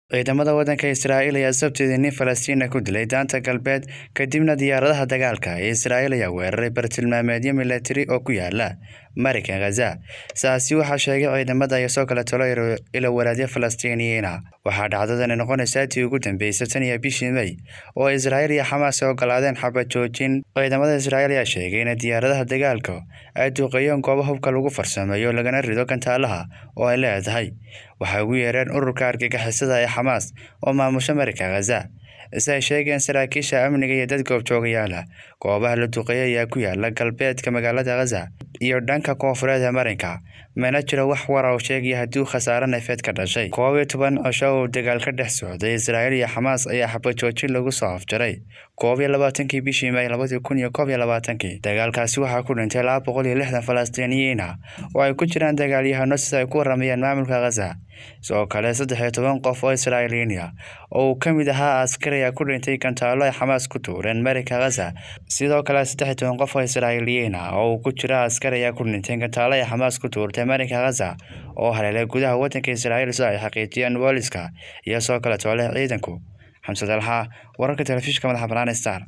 ciidamada waddanka Israa'iil ayaa sabtidii nin Falastiina ku dilay daanta galbeed kadibna diyaaradaha dagaalka ee Israa'iil ayaa weeraray bartilmaameedyo milatari oo ku yaala marinka Gaza. Saasi waxaa sheegay ciidamada iyo soo kale talo ilo waraadyo Falastiiniyiin ah. Waxaa dhacdadani noqonaysaa tii ugu dambeysay tan iyo bishii May oo Israa'iil iyo Xamaas ay oggolaadeen xabad joojin. Ciidamada Israa'iil ayaa sheegay in diyaaradaha dagaalka ay duqeeyeen goobo hubka lagu farsameeyo lagana rido gantaalaha oo ay leedahay. Waxay ugu yeereen ururka argagixisada ee Xamaas oo maamusha marinka Gaza. si ay sheegeen saraakiisha amniga iyo dad goobjoogayaal ah goobaha la duqeeyay ayaa ku yaala galbeedka magaalada Gaza iyo dhanka koonfureed ee marinka mana jiro wax war oo sheegaya haddii khasaare neefeed ka dhashay koob iyo toban cisho oo dagaal ka dhex socday Israa'iil iyo Xamaas ayaa xabad joojin lagu soo afjaray koob iyo labaatankii bishii May labadii kun iyo koob iyo labaatankii dagaalkaasi waxaa ku dhintay laba boqol iyo lixdan Falastiiniyiin ah oo ay ku jiraan dagaalyahano sida ay ku waramayaan maamulka Gaza sidoo kale saddex iyo toban qof oo Israa'iiliyiin ah oo uu ka mid ahaa askari ayaa ku dhintay gantaalo ay Xamaas ku tuureen marinka Gaza sidoo kale saddex iyo toban qof oo Israa'iiliyiin ah oo uu ku jira askari ayaa ku dhintay gantaalo ay Xamaas ku tuurtay marinka Gaza oo haleelay gudaha waddanka Israa'iil sida ay xaqiijiyeen booliska iyo soo kale toole ciidanku xamse dalxa wararka telefishinka madaxa bannaan star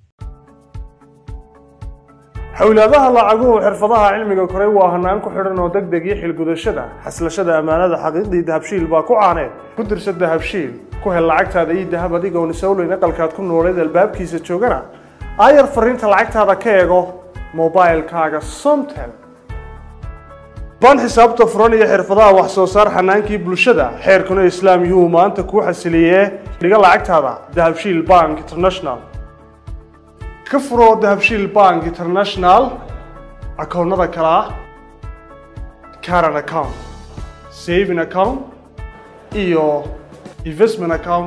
xawlaadaha lacaguhu xirfadaha cilmiga koray waa hanaan ku xidhan oo deg deg iyo xilgudashada xaslashada ammaanada xaqiiqdii dahabshiil baa ku caaneed ku dirsa dahabshiil ku hel lacagtaada iyo dahab adigoon isowleyn aqalkaad ku nooleed albaabkiisa joogana aayar fariinta lacagtaada ka eego mobailkaaga somtel baan xisaabta furan iyo xirfadaha wax soo saar xanaankii bulshada xeerkuna islaam yuu maanta kuu xasiliyee dhiga lacagtaada dahabshiil bank international ka furo dahabshiil bank international akoonnada kale ah caran account saving account iyo investment account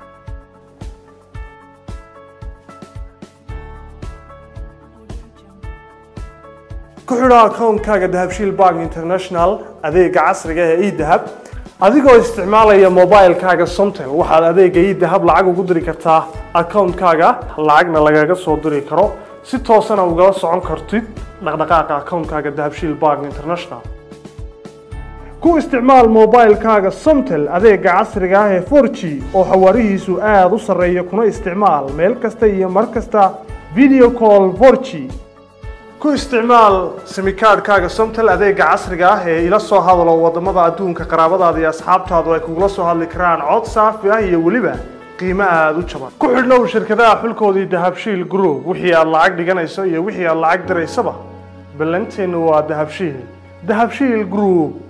ku xidho akoonkaaga dahabshiil bank international adeega casriga ee edahab adigoo isticmaalaya mobilkaaga somtel waxaad adeega idahab lacag ugu diri kartaa akoonkaaga lacagna lagaga soo diri karo si toosana ugala socon kartid dhaqdhaqaaqa akoonkaaga dahabshiil bank international ku isticmaal mobilkaaga somtel adeega casriga ah ee 4g oo xawaarihiisu aada u sarreeya kuna isticmaal meel kasta iyo mar kasta video call 4g ku isticmaal simikaadhkaaga somtel adeega casriga ah ee ila soo hadalo wadamada adduunka qaraabadaada iyo asxaabtaadu ay kugula soo hadli karaan cod saafi ah iyo weliba qiimo aada u jaban ku xidhnow shirkadaha xulkoodii dahabshiil group wixii aad lacag dhiganayso iyo wixii aad lacag diraysaba ballanteennu waa dahabshiil dahabshiil group